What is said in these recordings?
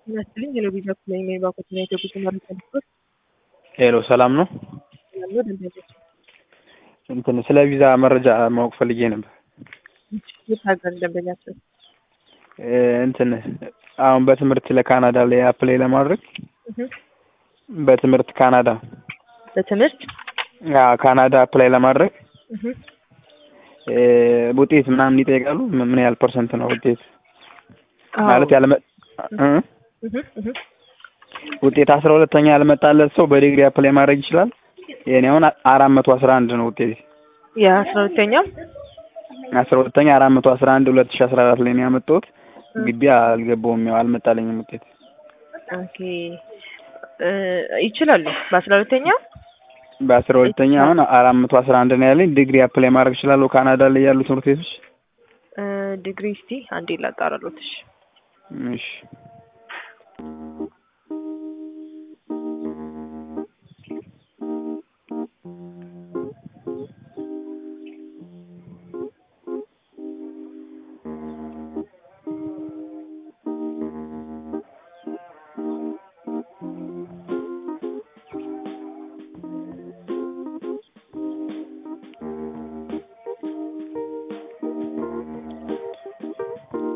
ይመስልኝ የሎቤዛ ኩላይ ነው የባኮትና የኢትዮጵያ ተማሪ ተልኮት ሄሎ ሰላም ነው። ያለው ደንበኞች እንትን ስለ ቪዛ መረጃ ማወቅ ፈልጌ ነበር። የት ሀገር ደንበኛቸው እ እንትን አሁን በትምህርት ለካናዳ ላይ አፕላይ ለማድረግ በትምህርት ካናዳ በትምህርት አዎ ካናዳ አፕላይ ለማድረግ እህ እ ውጤት ምናምን ይጠይቃሉ። ምን ምን ያህል ፐርሰንት ነው ውጤት ማለት ያለመ እ እህ እህ ውጤት አስራ ሁለተኛ ያልመጣለት ሰው በዲግሪ አፕላይ ማድረግ ይችላል። የኔ አሁን አራት መቶ አስራ አንድ ነው ውጤት የአስራ ሁለተኛው አስራ ሁለተኛ አራት መቶ አስራ አንድ ሁለት ሺ አስራ አራት ላይ ነው ያመጣሁት። ግቢ አልገባውም ያው አልመጣልኝም ውጤት። ኦኬ እ ይችላሉ በአስራ ሁለተኛው በአስራ ሁለተኛ አሁን አራት መቶ አስራ አንድ ነው ያለኝ። ዲግሪ አፕላይ ማድረግ እችላለሁ ካናዳ ላይ ያሉ ትምህርት ቤቶች? እ ዲግሪ እስቲ አንዴ ላጣራሎት እሺ እሺ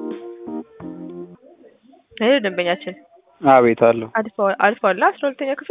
ይሄ ደንበኛችን አቤት አለሁ። አልፈዋል አልፈዋል አስራ ሁለተኛ ክፍል